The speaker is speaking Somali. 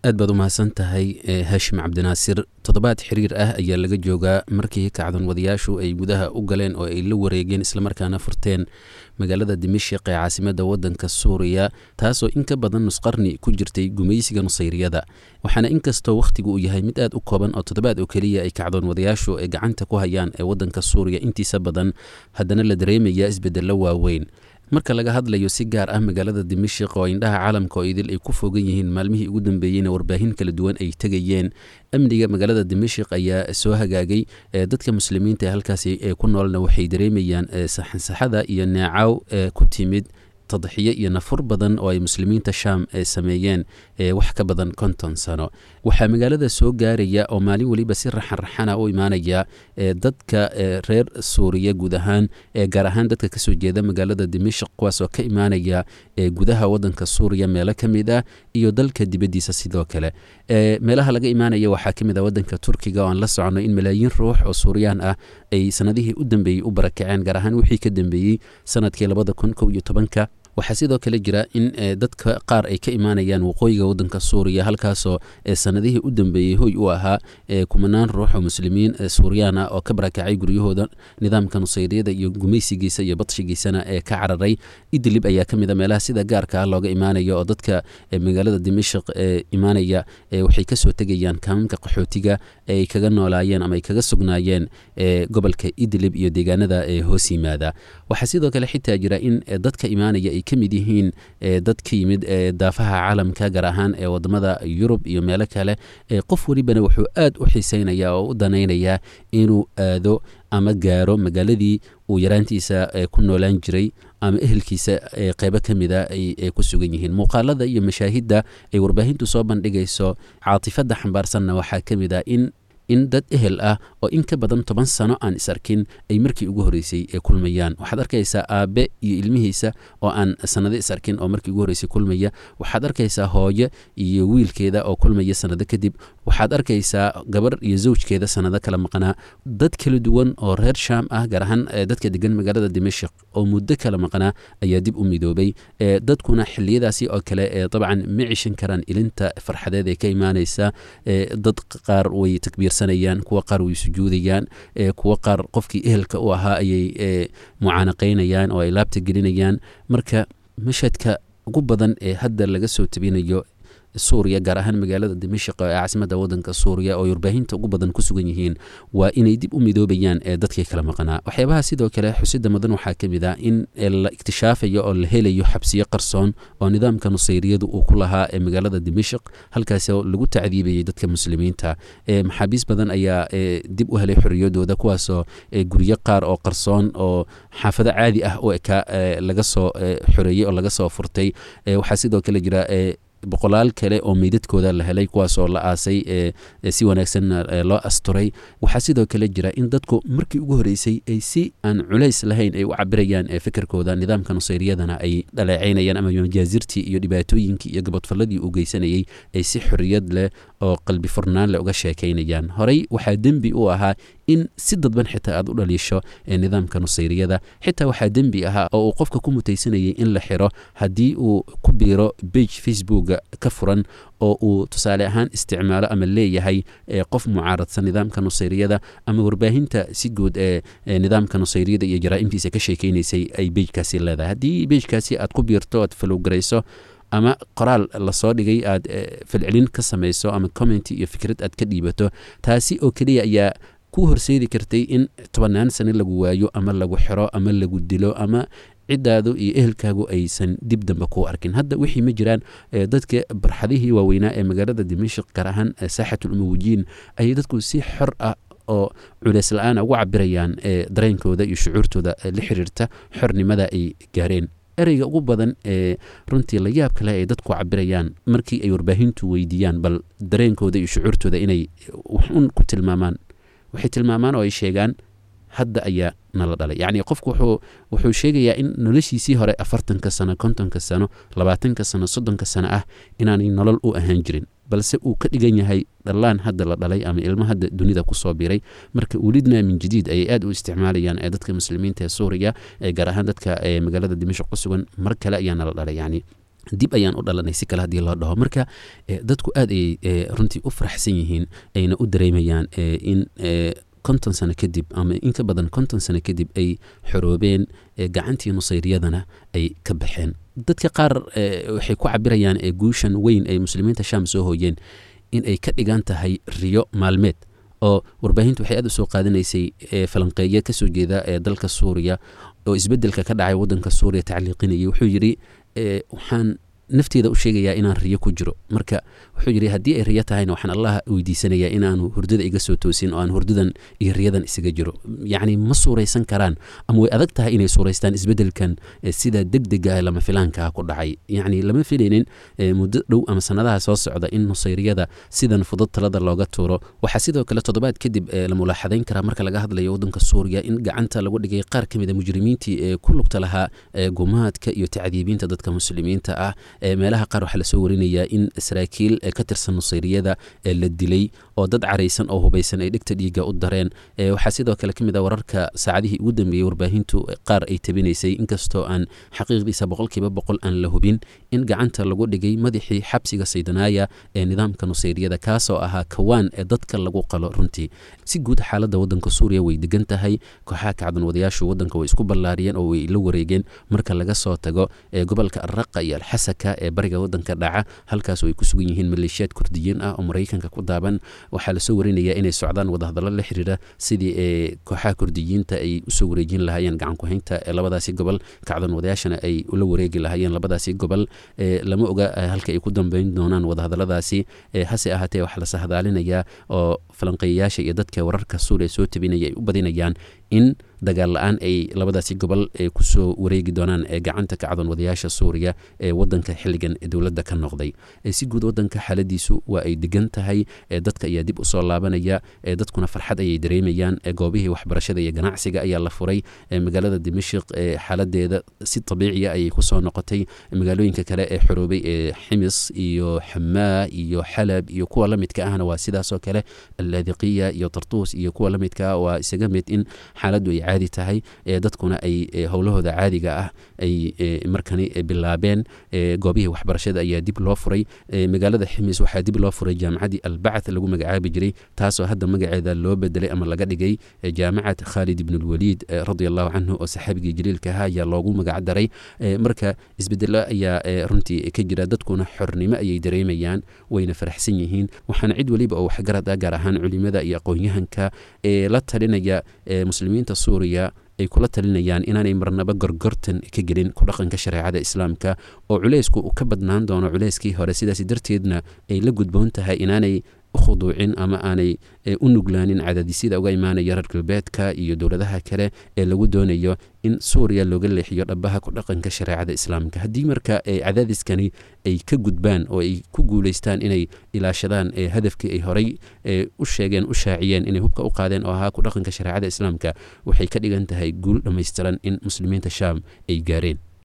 aad baad u mahadsan tahay hashim cabdinaasir toddobaad xiriir ah ayaa laga joogaa markii kacdan wadayaashu ay gudaha u galeen oo ay la wareegeen islamarkaana furteen magaalada dimashik ee caasimadda waddanka suuriya taasoo in ka badan nusqarni ku jirtay gumaysiga nusayriyada waxaana inkastoo wakhtigu uu yahay mid aad u kooban oo toddobaad oo keliya ay kacdoon wadayaashu ay gacanta ku hayaan ee waddanka suuriya intiisa badan haddana la dareemayaa isbeddello waaweyn marka laga hadlayo si gaar ah magaalada dimashik oo indhaha caalamka oo idil ay ku fogan yihiin maalmihii ugu dambeeyeyna warbaahin kala duwan ay tegayeen amniga magaalada dimashik ayaa soo hagaagay dadka muslimiinta ee halkaasi ku noolna waxay dareemayaan saxansaxada iyo neecaw ku timid tadxiyo iyo nafur badan oo ay muslimiinta shaam sameeyeen wax ka badan konton sano waxaa magaalada soo gaaraya oo maalin weliba si raxanraxana u imaanaya dadka reer suuriya guud ahaan gaar ahaan dadka kasoo jeeda magaalada dimashik kuwaasoo ka imaanaya gudaha wadanka suuriya meelo ka mid ah iyo dalka dibaddiisa sidoo kale meelaha laga imaanaya waxaa ka mid ah wadanka turkiga oo aan la socono in malaayiin ruux oo suuriyaan ah ay sanadihii u dambeeyey u barakaceen gaar ahaan wixii ka dambeeyey sanadkii labada kun kow iyo tobanka waxaa sidoo kale jira in dadka qaar ay ka imaanayaan waqooyiga wadanka suuriya halkaasoo sanadihii u dambeeyey hoy u ahaa kumanaan ruux oo muslimiin suuriyaan ah oo ka barakacay guryahooda nidaamka nusayriyada iyo gumaysigiisa iyo badshigiisana ee ka cararay idlib ayaa ka mid a meelaha sida gaarka ah looga imaanayo oo dadka magaalada dimashik ee imaanaya waxay kasoo tegayaan kaamamka qaxootiga ay kaga noolaayeen ama ay kaga sugnaayeen gobolka idlib iyo deegaanada hoos yimaada waxaa sidoo kale xitaa jira in dadka imaanaya ka mid yihiin dad ka yimid daafaha caalamka gaar ahaan ee wadamada yurub iyo meelo kale qof welibana wuxuu aad u xiiseynaya oo u danaynayaa inuu aado ama gaaro magaaladii uu yaraantiisa ku noolaan jiray ama ehelkiisa qeybo ka mida ay ku sugan yihiin muuqaalada iyo mashaahidda ay warbaahintu soo bandhigayso caatifadda xambaarsanna waxaa ka mid ah in in dad ehel ah oo in ka badan toban sano aan is arkin ay markii ugu horreysay ee kulmayaan waxaad arkaysaa aabe iyo ilmihiisa oo aan sanado is arkin oo markii ugu horreysay kulmaya waxaad arkaysaa hooyo iyo wiilkeeda oo kulmaya sanado kadib waxaad arkaysaa gabar iyo zawjkeeda sanado kala maqnaa dad kala duwan oo reer shaam ah gaar ahaan dadka degan magaalada dimashik oo muddo kala maqnaa ayaa dib u midoobay dadkuna xiliyadaasi oo kale dabcan ma cishan karaan ilinta farxadeed ee ka imaanaysa dad qaar way takbiirsan kuwa qaar way sujuudayaan kuwa qaar qofkii ehelka u ahaa ayay mucaanaqaynayaan oo ay laabta gelinayaan marka mashadka ugu badan ee hadda laga soo tabinayo suuriya gaar ahaan magaalada dimashik ee caasimadda wadanka suuriya oo warbaahinta ugu badan ku sugan yihiin waa inay dib u midoobayaan ee dadkii kala maqnaa waxyaabaha sidoo kale xusida mudan waxaa ka mid ah in la ikhtishaafayo oo la helayo xabsiyo qarsoon oo nidaamka nusayriyadu uu ku lahaa ee magaalada dimashik halkaasoo lagu tacdiibayay dadka muslimiinta maxaabiis badan ayaa dib u helay xorriyadooda kuwaasoo guryo qaar oo qarsoon oo xaafado caadi ah u ekaa laga soo xoreeyey oo laga soo furtay waxaa sidoo kale jira boqolaal kale oo meydadkooda la helay kuwaasoo la aasay si wanaagsanna loo asturay waxaa sidoo kale jira in dadku markii ugu horreysay ay si aan culays lahayn ay u cabirayaan fikirkooda nidaamka nusayriyadana ay dhaleecaynayaan ama majaazirtii iyo dhibaatooyinkii iyo gabadfalladii uu geysanayay ay si xorriyad leh oo qalbi furnaan leh uga sheekaynayaan horey waxaa dembi u ahaa in si dadban xitaa aad u dhaliisho nidaamka nusayriyada xitaa waxaa dembi ahaa oo uu qofka ku mutaysanayay in la xiro haddii uu ku biiro bage facebook ka furan oo uu tusaale ahaan isticmaalo ama leeyahay qof mucaaradsan nidaamka nusayriyada ama warbaahinta si guud ee nidaamka nusayriyada iyo jaraa'imtiisa ka sheekeynaysay ay bejkaasi leedahay haddii bejkaasi aad ku biirto aad falowgarayso ama qoraal lasoo dhigay aad falcelin ka samayso ama commenty iyo fikrad aad ka dhiibato taasi oo keliya ayaa ku horseedi kartay in tobannaan sane lagu waayo ama lagu xiro ama lagu dilo ama ciddaadu iyo ehelkaagu aysan dib dambe ku arkin hadda wixii ma jiraan dadka barxadihii waaweynaa ee magaalada dimashik gaar ahaan saaxatul umuwijiin ayay dadku si xor ah oo culeys la-aana ugu cabirayaan dareenkooda iyo shucuurtooda la xiriirta xornimada ay gaareen ereyga ugu badan ee runtii la yaab kale ay dadku cabirayaan markii ay warbaahintu weydiiyaan bal dareenkooda iyo shucuurtooda inay waxun ku tilmaamaan waxay tilmaamaan oo ay sheegaan hadda ayaa nala dhalay yacni qofku wuxuu wuxuu sheegayaa in noloshiisii hore afartanka sano kontonka sano labaatanka sano soddonka sano ah inaanay nolol u ahaan jirin balse uu ka dhigan yahay dhallaan hadda la dhalay ama ilmo hadda dunida kusoo biray marka ulidna min jadiid ayay aad u isticmaalayaan ee dadka muslimiinta ee suuriya ee gaar ahaan dadka magaalada dimashq ku sugan mar kale ayaa nala dhalay yacni dib ayaan u dhalanay si kale haddii loo dhaho marka dadku aad ayay runtii u faraxsan yihiin ayna u dareemayaan in konton sano kadib ama in ka badan konton sano kadib ay xoroobeen gacantii nusayriyadana ay ka baxeen dadka qaar waxay ku cabirayaan guushan weyn ay muslimiinta sham soo hooyeen in ay ka dhigan tahay riyo maalmeed oo warbaahintu waxay aad u soo qaadanaysay falanqeeye kasoo jeeda ee dalka suuriya oo isbedelka ka dhacay wadanka suuriya tacliiqinayay wuxuu yidhi waxaan nafteeda u sheegayaa inaan riyo ku jiro marka wuxuu yidhi haddii ay riyo tahayna waxaan allah weydiisanayaa inaanu hurdada iga soo toosin oo aan hurdadan iyo riyadan isaga jiro yacni ma suuraysan karaan ama way adag tahay inay suuraystaan isbedelkan sida degdega ee lama filaankaa ku dhacay yacni lama filaynin muddo dhow ama sanadaha soo socda in nusayriyada sidan fudud talada looga tuuro waxaa sidoo kale toddobaad kadib la mulaaxadayn karaa marka laga hadlayo wadanka suuriya in gacanta lagu dhigay qaar ka mid a mujrimiintii ee ku lugta lahaa gumaadka iyo tacdiibiinta dadka muslimiinta ah meelaha qaar waxaa lasoo warinayaa in saraakiil ka tirsan nusayriyada la dilay oo dad caraysan oo hubaysan ay dhegta dhiiga u dareen waxaa sidoo kale ka mid a wararka saacadihii ugu dambeeyey warbaahintu qaar ay tabinaysay inkastoo aan xaqiiqdiisa boqolkiiba boqol aan la hubin in gacanta lagu dhigay madaxii xabsiga saydanaaya ee nidaamka nusayriyada kaasoo ahaa kawaan ee dadka lagu qalo runtii si guud xaaladda wadanka suuriya way degan tahay kooxaha kacdan wadayaashu wadanka way isku ballaariyeen oo way la wareegeen marka laga soo tago gobolka alraqa iyo alxasaka ee bariga wadanka dhaca halkaas ay ku sugan yihiin maleeshiyaad kurdiyiin ah oo maraykanka ku daaban waxaa lasoo warinayaa inay socdaan wadahadallo la xiriira sidii ee kooxaha kurdiyiinta ay usoo wareejin lahaayeen gacankuhaynta ee labadaasi gobol kacdan wadayaashana ay ula wareegi lahaayeen labadaasi gobol lama oga halka ay ku dambeyn doonaan wadahadalladaasi hase ahaatee waxaa la sahdaalinayaa oo falanqeeyayaasha iyo dadka wararka suuriya soo tabinaya ay u badinayaan in dagaal la-aan ay labadaasi gobol kusoo wareegi doonaan gacanta kacdan wadayaasha suuriya ee wadanka xilligan dowladda ka noqday si guud wadanka xaaladiisu waa ay degan tahay dadka ayaa dib usoo laabanaya dadkuna farxad ayay dareemayaan goobihii waxbarashada iyo ganacsiga ayaa la furay magaalada dimashik xaaladeeda si abiiciya ayay kusoo noqotay magaalooyinka kale ee xoroobay ee ximis iyo xamaa iyo xalab iyo kuwa lamidka ahna waa sidaasoo kale allaadiqiya iyo tartuus iyo kuwa lamidka waa isaga mid in xaaladdu ay caadi tahay dadkuna ay howlahooda caadiga ah ay markani bilaabeen goobihii waxbarashada ayaa dib loo furay magaalada ximis waxaa dib loo furay jaamacaddii albacath lagu magacaabi jiray taasoo hadda magaceeda loo bedelay ama laga dhigay jaamacad khaalid ibnulwaliid radi allahu canhu oo saxaabigii jaliilka ahaa ayaa loogu magac daray marka isbedelo ayaa runtii ka jira dadkuna xornimo ayay dareemayaan wayna faraxsan yihiin waxaana cid weliba oo waxgarad ah gaar ahaan culimada iyo aqoon-yahanka ee la talinaya muslimiinta suuriya ay kula talinayaan inaanay marnaba gorgortan ka gelin ku dhaqanka shareecada islaamka oo culeysku uu ka badnaan doono culeyskii hore sidaas darteedna ay la gudboon tahay inaanay ukhuduucin ama aanay u nuglaanin cadaadisyada uga imaanaya reer galbeedka iyo dowladaha kale ee lagu doonayo in suuriya looga leexiyo dhabaha ku dhaqanka shareecada islaamka haddii marka cadaadiskani ay ka gudbaan oo ay ku guuleystaan inay ilaashadaan hadafkii ay horay u sheegeen u shaaciyeen inay hubka u qaadeen oo ahaa ku dhaqanka shareecada islaamka waxay ka dhigan tahay guul dhammaystiran in muslimiinta shaam ay gaareen